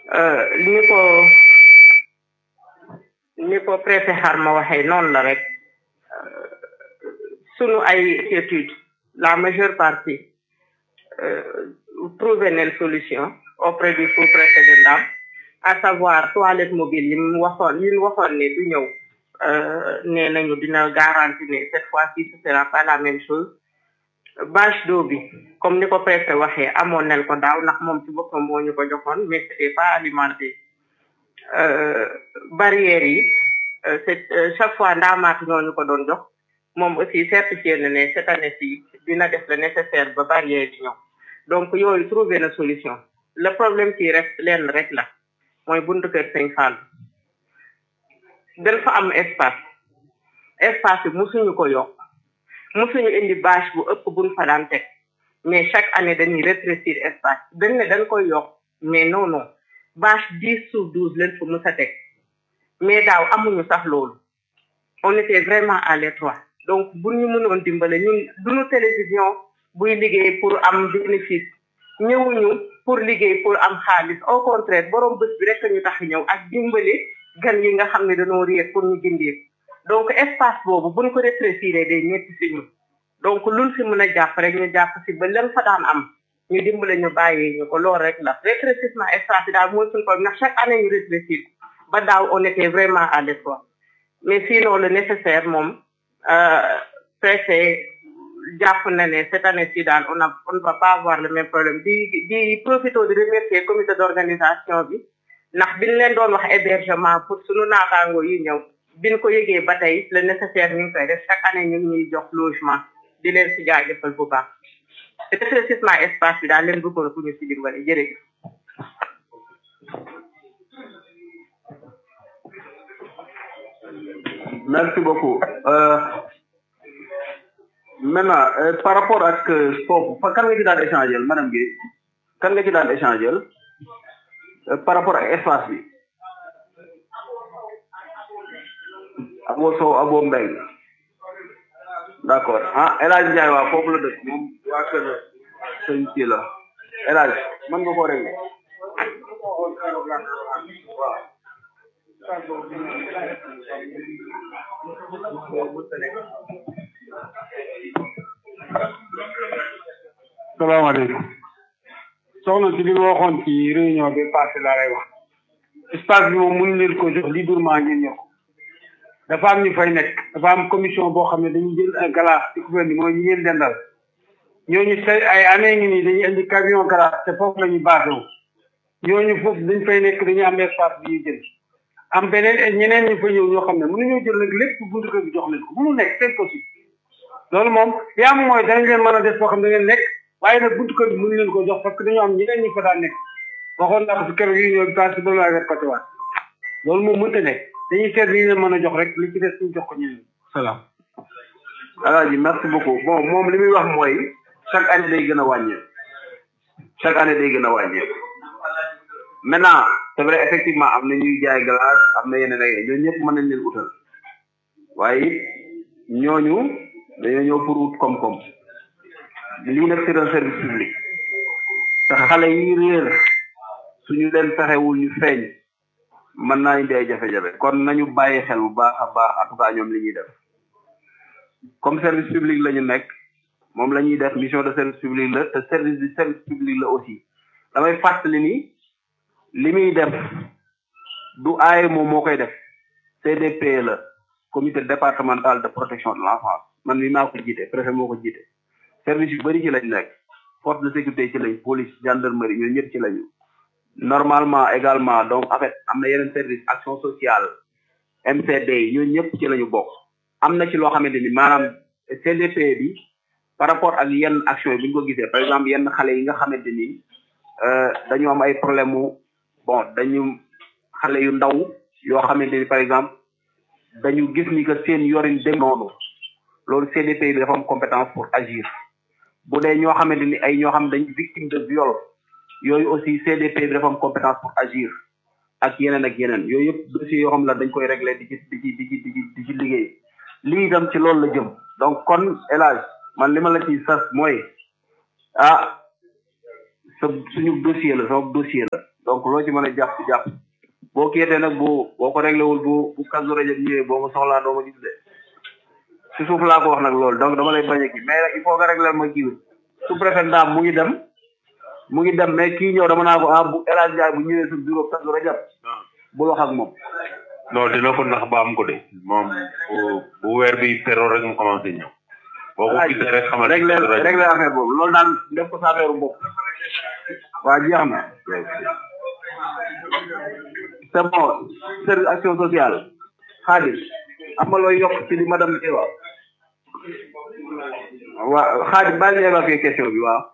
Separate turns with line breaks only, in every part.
ni ko ni ko préfet Xarma waxee noonu la rek sunu ay études la majeure partie trouvé nañ solution auprès du sous-préfet de Ndam à savoir toilette mobile yi mu waxoon yi mu waxoon ne du ñëw nee nañu dina garanti ne cette fois-ci ce sera pas la même chose bâche d'eau bi comme ni ko préfet waxee amoon nañ ko daaw ndax moom ci boppam moo ñu ko joxoon mais c'était pas alimenté barrières yi c'est chaque fois ndaamaat ñooñu ko doon jox moom aussi certifié na ne cette année ci dina def le nécessaire ba barrière yi ñëw donc yooyu trouvé na solution le problème qui reste lenn rek la mooy buntu kër Sëñ Fall dañ fa am espace espace bi musuñu ko yokk musuñu indi bâche bu ëpp buñ fa daan teg mais chaque année dañuy rétrécir espace dañ ne dañ koy yokk mais non non bâche dix sur douze leen fa mus a teg mais daaw amuñu sax loolu on était vraiment à l'étroit donc bu ñu mënoon dimbale ñun duñu télévision buy liggéey pour am bénéfice ñëwuñu pour liggéey pour am xaalis au contraire borom bés bi rek ñu tax ñëw ak dimbali gan yi nga xam ne dañoo réer pour ñu gindee donc espace boobu buñ ko rétrécir day métti si ñu donc luñ fi mën a jàpp rek ñu jàpp si ba leen fa daan am ñu dimbale ñu bàyyee ñu ko loolu rek la rétrécissement espace yi daal mooy suñu problème ndax chaque année ñu rétrécir ba daaw on était vraiment à l'étroit mais sinon le nécessaire moom préfet jàpp na ne cette année ci daal on a on ne va pas avoir le même problème di di profito di remercier comité d'organisation bi ndax biñ leen doon wax hébergement pour sunu naataango yi ñëw biñ ko yëgee ba tey le nécessaire ñu ngi koy def chaque année ñu ngi ñuy jox logement di leen si jaajëfal bu baax rétrécissement espace bi daal leen bëggoon ku ñu si dimbale jërëjëf
merci beaucoup euh, maintenant euh, par rapport ak foofu fa kan nga ci daan échanger madame Guèye kan nga ci daan échanger euh, par rapport ak espace bi abo sow abo mbeng d'accord ah El Hadj Ndiaye waa foofu la dëkk moom waa kër sëñ ci la El Hadj mën nga koo régler waaw
salaamaaleykum soxna si li ma waxoon ci réunion bi passé laa lay wax espace bi moom mënu leen ko jox librement ngeen ñëw dafa am ñu fay nekk dafa am commission boo xam ne dañuy jël un glace ci couvert bi mooy ñi ngeen dendal ñooñu say ay année ngi nii dañuy indi camion glace te foofu la ñuy basé wu ñooñu foofu dañ fay nekk dañuy am espace bi ñuy jël am beneen ñeneen ñu fa ñëw ñoo xam ne mënuñoo jël nag lépp buntu kër bi jox leen ko mënu nekk c'est possible loolu moom li am mooy danañ leen mën a def foo xam ne da ngeen nekk waaye nag buntu kër bi mënu leen ko jox parce que dañoo am ñeneen ñu fa daan nekk waxoon naa ko si keroog yi ñëw passé ba laa répété waat loolu moom mënta nekk dañuy seet li ñu leen mën a jox rek li ci des ñu jox ko ñeneen salaam
alaaji merci beaucoup bon moom li muy wax mooy chaque année day gën a wàññeeku chaque année day gën a wàññeeku maintenant c'est vrai effectivement am na ñuy jaay glace am na yeneen ak ñooñu ñëpp mën nañ leen utal waaye it ñooñu dañoo ñëw pour ut koom-koom lii nag c'est un service public te xale yi réer suñu leen fexewul ñu feeñ mën naa indi ay jafe-jafe kon nañu bàyyi xel bu baax a baax en tout cas ñoom li ñuy def comme service public la ñu nekk moom la ñuy def mission de service public la te service du service public la aussi damay fàttali ni li muy def du aaye moom moo koy def CDP la comité départemental de protection de l'enfance man mi maa ko jiite préfet moo ko jiite service yu bëri ci lañ nekk force de sécurité ci lañ police gendarmerie ñoo ñëpp ci lañu normalement également donc en fait am na yeneen service action sociale MCD yi ñoo ñëpp ci lañu bokk am na ci loo xamante ni maanaam CDP bi par rapport ak yenn action yi bu ñu ko gisee par exemple yenn xale yi nga xamante ni dañu am ay problème mu bon dañu xale yu ndaw yoo xamante ni par exemple dañu gis ni que seen yorin dem noonu loolu CDP bi dafa am compétence pour agir bu dee ñoo xamante ni ay ñoo xam ne dañu victime de viol yooyu aussi CDP bi dafa am compétence pour agir ak yeneen ak yeneen yooyu yëpp dossiers yoo xam la dañ koy régler di ci di ci di ci di ci di ci liggéey lii itam ci loolu la jëm donc kon élage man li ma la ciy sas mooy ah sa suñu dossier la sama dossier la donc loo ci mën a jàpp jàpp boo kiitee nag bu boo ko réglé wul bu bu kasu rajab ñëwee boo ma soxlaa doo ma gis de si suuf laa ko wax nag loolu donc dama lay bañ a kii mais nag il faut nga réglé ma kii su préfet ndaam mu ngi dem mu ngi dem mais kii ñëw dama naa ko ah bu El Hadj Ndiaye bu ñëwee sa bureau kasu rajab bul wax ak moom
non dina ko nax ba am ko de moom bu bu weer bi teroo rek mu commencé ñëw boo ko gisee rek xamal
réglé réglé affaire boobu loolu daal def ko sa affaire bopp waa jeex na c'est bon service action sociale xaalis am nga looy yokk ci li madame bi wax waa xaalis baal ñu évacuer question bi waaw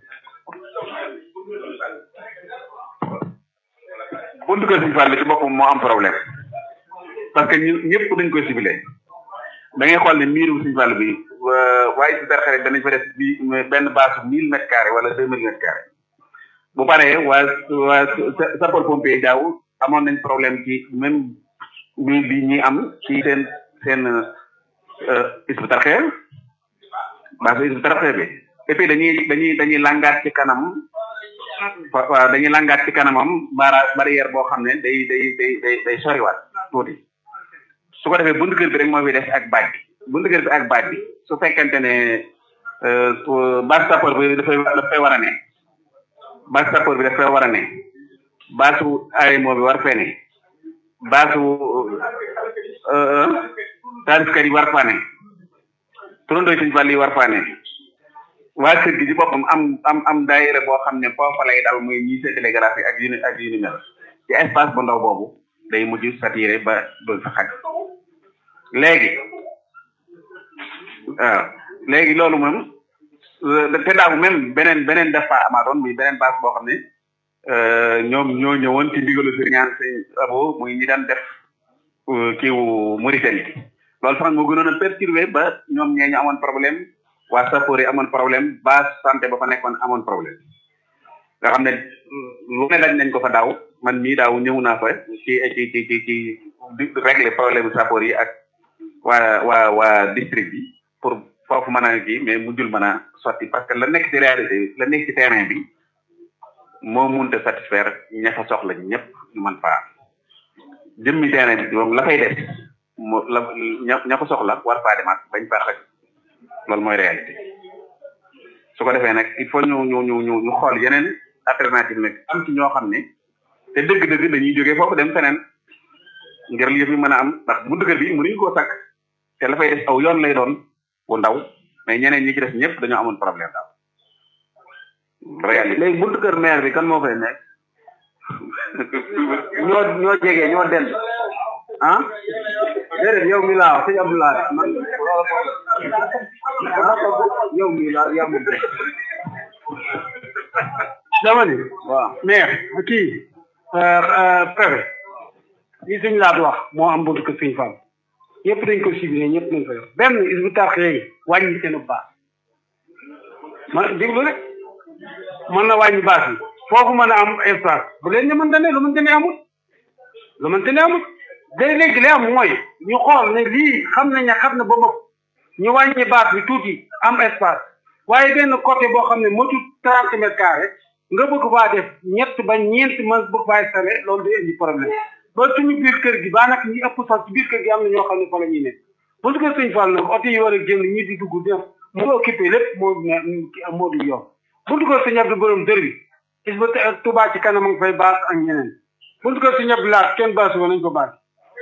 buntu kër Sëñ Fall ci boppam moo am problème parce que ñu ñëpp dañ koy ciblé da ngay xool ne miiru Sëñ Fall bi waaye si berxere danañ fa def bi benn base mille mètres carrés wala deux mille mètres carrés bu paree waa waa sapeur pompier daaw amoon nañ problème ci même bi bi ñi am ci seen seen isbu tarxee base isbu tarxee bi et puis dañuy dañuy dañuy langaat ci kanam waaw dañuy langaat ci kanamam bara barrière boo xam ne day day day day day soriwaat tuuti su ko defee buntu kër bi rek moo fi def ak baaj bi buntu kër bi ak baaj bi su fekkente ne base sapeur bi dafay dafay war a ne base sapeur bi dafay war a ne baasu AMO bi war fee ne baasu taalifkat yi war faa ne turandoo Sëñ Fall yi war faa ne waa kër gi ci boppam am am am daayira boo xam ne foofa lay dal muy ñi séddale graphique ak yu ni ak yu ni mel ci espace bu ndaw boobu day mujj saturé ba ba fa xaj léegi waaw léegi loolu moom te daaw même beneen beneen def fa amaatoon muy beneen base boo xam ne ñoom ñoo ñëwoon ci ndigalu sëriñ ñaan sëñ abo muy ñi daan def kiiwu Mauritanie loolu sax moo gënoon a perturbé ba ñoom ñee ñu amoon problème waa sapeur yi amoon problème base santé ba fa nekkoon amoon problème nga xam ne lu ne daj nañ ko fa daaw man mii daaw ñëw naa fa ci ci ci ci ci di régler problème sapeur yi ak waa waa waa district bi pour foofu mën a kii mais mujjul mën a sotti parce que la nekk ci réalité la nekk ci terrain bi moo munta satisfaire ña fa soxla ñëpp ñu mën faa jëmmi terrain bi moom la fay def mo la ña ña ko soxla war faa demaat bañ faa xaj loolu mooy réalité su ko defee nag il faut ñu ñu ñu ñu ñu xool yeneen alternative nag am ci ñoo xam ne te dëgg-dëgg dañuy jógee foofu dem feneen ngir yëf yi mën a am ndax buntu kër bi mënuñu koo sakk te la fay def aw yoon lay doon bu ndaw mais ñeneen ñi ci def ñëpp dañoo amoon problème daal réalité
léegi buntu kër maire bi kan moo fay nekk ñoo ñoo jege ñoo dend ah déedéet yow mi laa wax sëñ Abdoulaye man yow mi laa yaa moom
dama ni
waaw
maire kii préfet li suñ laat wax moo am buntu kër suñ fam ñëpp dañ ko ciblé ñëpp nañ ko yor benn is bu tax yi wàññi seen baax ma déglu rek mën na wàññi baax yi foofu mën a am espace bu leen ne mën ne lu mënte ne amul lu mënte ne amul day léegi li am mooy ñu xool ne lii xam nañ ne xam na ba mëpp ñu wàññi baax bi tuuti am espace waaye benn côté boo xam ne motul trente mètres carrés nga bëgg faa def ñett ba ñeent man bëgg faa installé loolu day indi problème ba suñu biir kër gi baa nag ñi ëpp sax ci biir kër gi am na ñoo xam ne fa la ñuy nekk bu su ko sëñ Fall nag oto yi war a génn ñi di dugg def mu occupé lépp moo moo du yoon buntu ko sëñ Abdou borom dër bi is ba Touba ci kanam a ngi fay baas ak ñeneen buntu ko sëñ Abdou laat kenn baas woon nañ ko baas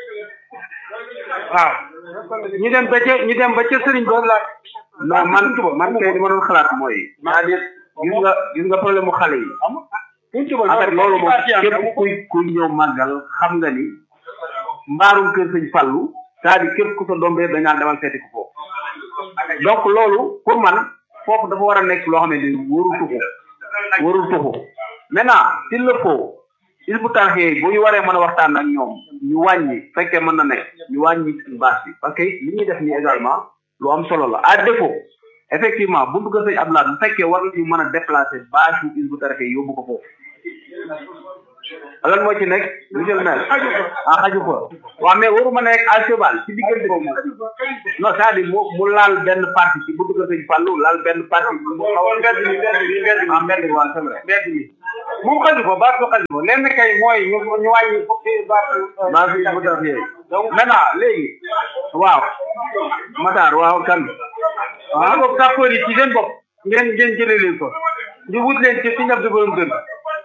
waaw ñu dem ba ca ñu dem ba ca sëriñ ba laat
non man man kay li ma doon xalaat mooy c'est-à-dire gis nga gis nga problème mu xale yi en fait loolu moom képp kuy kuy ñëw màggal xam nga ni mbaarum kër sëñ Fallu c'est-à-dire képp ku sa doom réer dañ naan demal seeti ko foofu donc loolu pour man foofu dafa war a nekk loo xam ne ni warul tuxu warul tuxu maintenant s'il le faut il bu tarxee bu ñu waree mën a waxtaan ak ñoom ñu wàññi fekkee mën na nekk ñu wàññi bâche bi parce que li ñuy def nii également lu am solo la à défaut effectivement buntu ko sëñ Abdoulaye bu fekkee war nañu mën a déplacer bâche yu il bu tarxee yóbbu ko foofu lan moo ci nekk monsieur le maire ah xaju fa waaw mais waruma nekk à cheval ci diggante bi non c'est-à-dire mu mu laal benn parti ci bu dugg sëñ Fallou laal benn parti mu xaw a
mbedd mi mbedd mi mbedd mi
ah mbedd mi waaw c'est vrai
mbedd mi moom xaju ko baat ko xaju ko lenn kay mooy ñu ñu wàññi fukki baat
maa fi mu def yee maintenant léegi waaw Matar waaw kan
waaw boog sapeur yi ci seen bopp ngeen ngeen jëlee leen ko ñu wut leen ci ci ñab di borom dëgg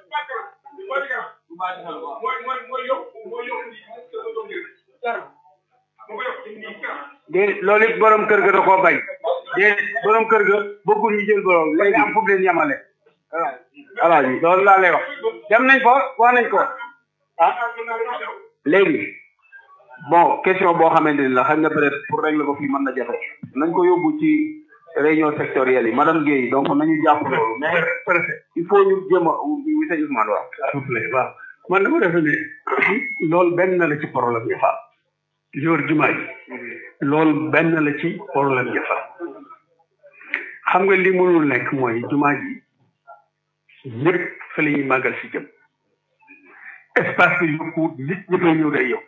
de loolu it borom kër ga da koo bañ de borom kër ga bëggul ñu jël borom léegi am fu mu leen yemale
alaaji
loolu laa lay wax dem nañ ko wax nañ ko ah
léegi bon question boo xamante ni la xam nga peut-être pour régler ko fii mën na jafe nañ ko yóbbu ci réunion sectorielle yi madame Guèye donc nañu jàpp loolu mais préfet il faut ñu jéem a monsieur Ousmane waaw
s'il vous plaît waaw man dama defe ne loolu benn la ci problème yi fa li wër jumaa ji loolu benn la ci problème yi fa xam nga li mënul nekk mooy jumaa ji ñëpp fa la ñuy màggal si jëm espace bi yokku nit ñëpp a ñëw day yokk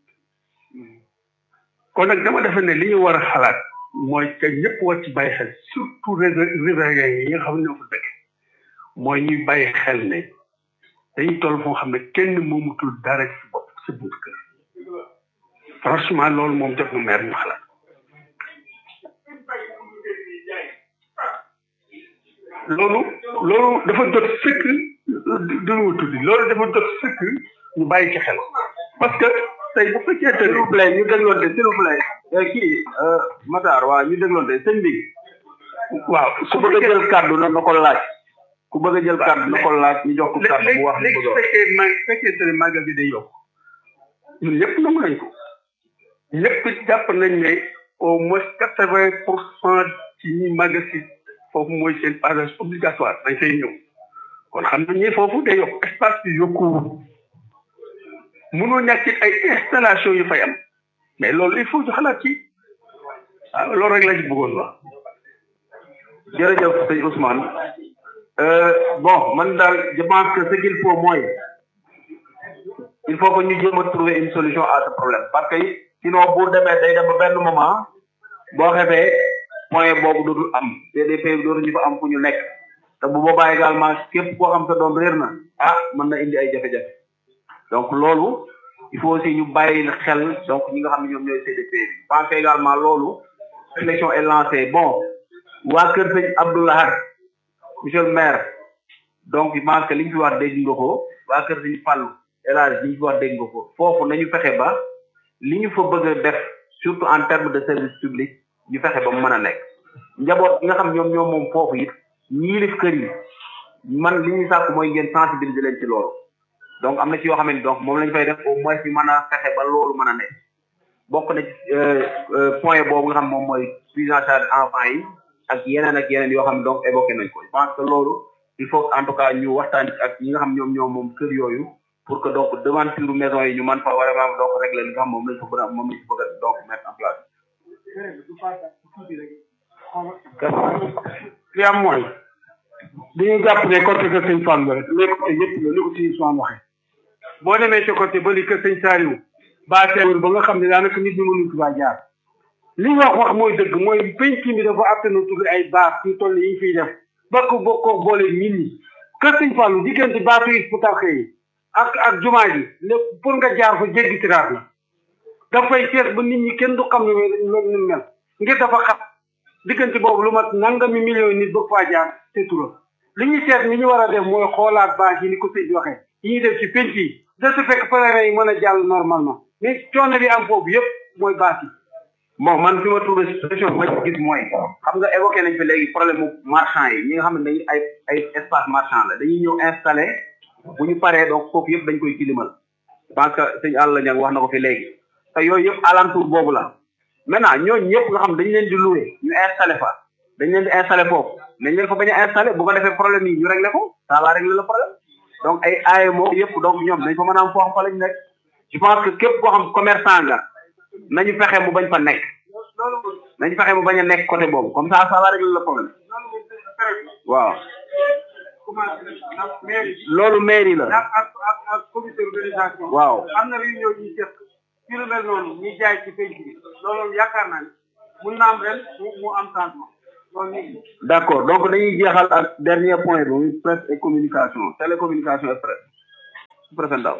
kon nag dama defe ne li ñu war a xalaat mooy que ñëpp war ci bàyyi xel surtout riverains yi nga xam ne ñoo fa dëkk mooy ñuy bàyyi xel ne dañuy toll foo xam ne kenn moomutul dara ci bopp sa buntu kër franchement loolu moom jot na maire ñu xalaat loolu loolu dafa jot sëkk duñu tuddi loolu dafa jot sëkk ñu bàyyi ci xel parce que tey bu fekkee te
s'il vous plaît ñu dégloonte s'il vous plaît kii Matar waaw ñu dégloonte sëñ bi
waaw
ku bëgg a jël kàddu na na ko laaj ku bëgg a jël kàddu na ko laaj ñu jox ko kàddu bu wax li
léegi
bëgg a
su
wax
fekkee ma fekkee te màggal bi day yokk ñun ñëpp nangu nañ ko ñëpp jàpp nañ ne au moins quatre vingt pour cent ci ñi màggal si foofu mooy seen passage obligatoire dañ fay ñëw kon xam nañ ne foofu day yokk espace bi yokkuwul mënoo ñàkk ay installation yu fay am mais loolu il faut ñu xalaat ci ah loolu rek la ci bëggoon wax
jërëjëf sëñ Ousmane euh, bon man daal je pense que ce qu'il faut mooy il faut que ñu jéem a trouver une solution à ce problème parce que sinon bu demee day dem ba benn moment boo xefee point boobu dootul am CDP bi dootuñu fa am fu ñu nekk te bu boobaa également képp koo xam sa doom réer na ah mën na indi ay jafe-jafe donc loolu il faut aussi ñu bàyyi xel donc ñi nga xam ne ñoom ñooy CDP bi je pense que également loolu réflexion est lancée bon waa kër sëñ Abdoulahad monsieur le maire donc je pense que li ñu fi wax dégg nga ko waa kër sëñ Fallou El Hadj li ñu fi wax dégg nga ko foofu nañu fexe ba li ñu fa bëgg a def surtout en terme de service public ñu fexe ba mu mën a nekk njaboot gi nga xam ñoom ñoom moom foofu it ñiilif kër yi man li ñuy sàkk mooy ngeen sensibiliser leen ci loolu donc am na ci yoo xam ne donc moom la ñu fay def au moins ñu mën a fexe ba loolu mën a nekk bokk na ci point boobu nga xam moom mooy prise en charge enfants yi ak yeneen ak yeneen yoo xam ne donc évoqué nañ ko je pense que loolu il faut en tout cas ñu waxtaan ci ak ñi nga xam ñoom ñoom moom kër yooyu pour que donc devanture maison yi ñu mën fa vraiment donc régler li nga xam moom lañ fa bëgg a moom lañ fa bëgg a donc mettre en place.
li am mooy dañuy jàpp ne côté kër sëñ Fallou rek mais côté yëpp la ni ko sëñ Ousmane waxee boo demee ci côté ba li kër sëñ Saliou baa teewul ba nga xam ne daanaka nit ñi mënuñ ci baa jaar li ñu wax wax mooy dëgg mooy penc mi dafa attana tudd ay baas yu toll yi ñu fiy def ba ko bokkoo boole nit ñi kër sëñ Fallou diggante baasu yi bu tarxee yi ak ak jumaa ji lépp pour nga jaar fa jéggi tiraat la dafay fees ba nit ñi kenn du xam ne loolu ni mel ngir dafa xat diggante boobu lu mat nangami millions nit bëgg faa jaar te tura li ñuy seet ni ñu war a def mooy xoolaat bâche yi ni ko sëñ bi waxee yi ñuy def ci penc yi de ce fekk pèlerin yi mën a jàll normalement mais coono bi am foofu yëpp mooy bâche yi
bon man fi ma trouvé solution bi ma ci gis mooy xam nga évoqué nañ fi léegi problème mu marchand yi ñi nga xam ne dañuy ay ay espace marchand la dañuy ñëw installé bu ñu paree donc foofu yëpp dañ koy tilimal parce que sëñ Alla Niang wax na ko fi léegi te yooyu yëpp alentour boobu la maintenant ñooñu ñëpp nga xam dañ leen di loué ñu installé fa dañ leen di installé foofu nañ leen fa bañ a installé bu ko defee problème yi ñu réglé ko ça va régler le problème donc ay AMO yëpp donc ñoom dañ fa mën a am foo xam fa lañ nekk je pense que képp koo xam commerçant nga nañu fexe mu bañ fa nekk nañu fexe mu bañ a nekk côté boobu comme ça ça va régler le problème waaw loolu mairie la
ak ak ak ak comité organisation
waaw
am na réunion ñuy seq ci lu mel noonu ñuy jaay ci penc bi loolu yaakaar naa ne mun na am ren mu mu am changement loolu ñu ngi
d'accord donc dañuy jeexal ak dernier point bi muy presse et communication télécommunication et presse préfet Ndaw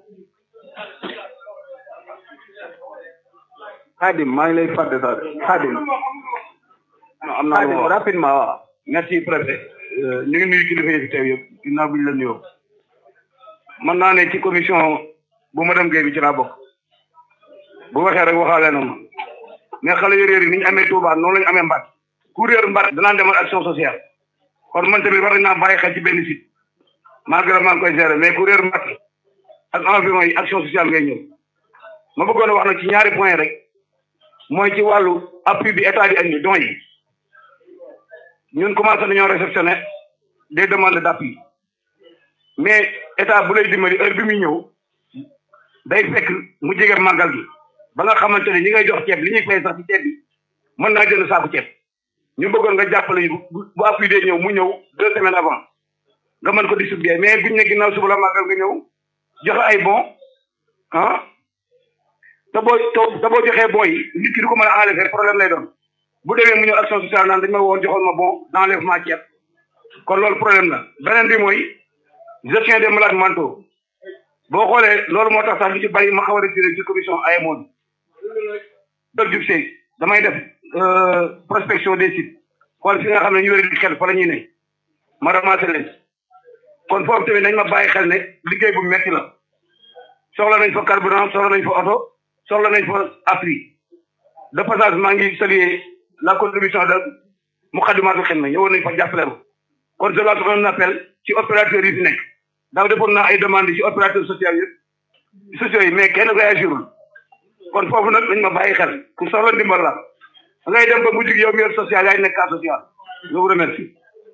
Khadim maa ngi lay fàtte sax Khadim non am naa
Khadim,
rapidement waaw
merci préfet ñu ngi nuyu kilifa yi fi teew yëpp ginnaaw bi ñu la nuyoo mën naa ne ci commission bu madame Guèye bi ci laa bokk bu waxee rek waxaale na ma mais xale yu réer yi ni ñu amee Touba noonu la ñu amee Mbacké ku réer Mbacké danaan demal action sociale kon man tamit war nañ naa bàyyi xel ci benn site malgré maa ngi koy gérer mais ku réer Mbacké ak environ yi action sociale ngay ñëw ma bëggoon a wax nag ci ñaari point rek mooy ci wàllu appui bi état di andi don yi ñun commencé nañoo réceptionner des demandes d'appui mais état bu lay dimbali heure bi muy ñëw day fekk mu jege màggal gi ba nga xamante ne ñi ngay jox ceeb li ñuy fay sax ci ceeb bi mën naa jënd saaku ceeb ñu bëggoon nga jàppale ñu bu bu appui dee ñëw mu ñëw deux semaines avant nga mën ko distribuer mais buñ ne ginnaaw suba la màggal nga ñëw joxe ay bon ah te boo te boo joxee bon yi nit ki du ko mën a enlever problème lay doon bu demee mu ñëw action sociale naan dañ ma woon joxoon ma bon d'enlèvement ceeb kon loolu problème la beneen bi mooy gestion des malades mentaux boo xoolee loolu moo tax sax lu ci bari ma xaw a retiré ci commission AMO bi dog jub see damay def prospection des sites xool fi nga xam ne ñu wéri di xel fa la ñuy ne ma ramassé leen kon foofu tamit nañ ma bàyyi xel ne liggéey bu metti la soxla nañ fa carburant soxla nañ fa oto soxla nañ fa appui de passage maa ngi saluer la contribution de Moukhaddamatoul Khidma ñëwoon nañ fa jàppale ma kon je lance un appel ci opérateurs yi fi nekk daaw defoon naa ay demande ci opérateurs sociaux yëpp sociaux yi mais kenn réagirul kon foofu nag nañ ma bàyyi xel ku soxla ndimbal la da ngay dem ba mujj gi yow mi yor social yaay nekk cas social je vous remercie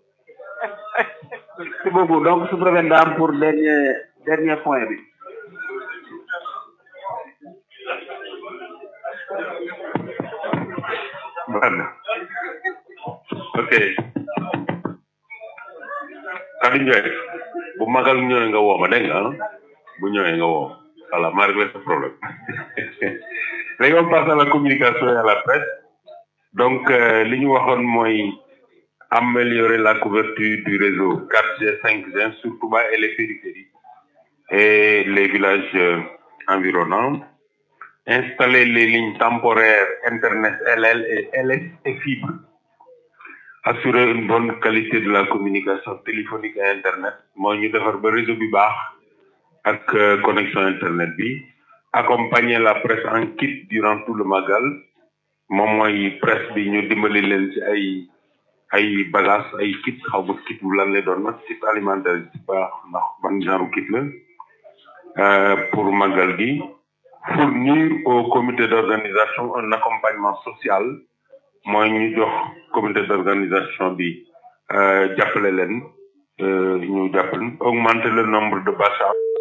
merci beaucoup donc su préfet Ndam pour dernier dernier point bi
Voilà. ok Khady Ndiaye bu magal ñëwee nga woo ma dégg nga ah bu ñëwee nga woo voilà maa réglé ce problème léegi on passe à la communication et à la presse donc euh, li ñu waxoon mooy améliorer la couverture du réseau 4G 5G sur Touba et les périphéries et les villages euh, environnants installer les lignes temporaires Internet LL et LS et fibre, assurer une bonne qualité de la communication téléphonique et Internet, mooy ñu defar ba réseau bi baax ak euh, connexion Internet bi, accompagner la presse en kit durant tout le magal, moom mooy presse bi ñu dimbali leen ci ay ay bagages ay kit xaw ma kit bu lan lay doon nag kit alimentaire ci baax ndax ban genre kit la euh, pour magal gi. fournir au comité d'organisation un accompagnement social mooy ñu jox comité d'organisation bi jàppale leen ñu jàppale augmenter le nombre de bâches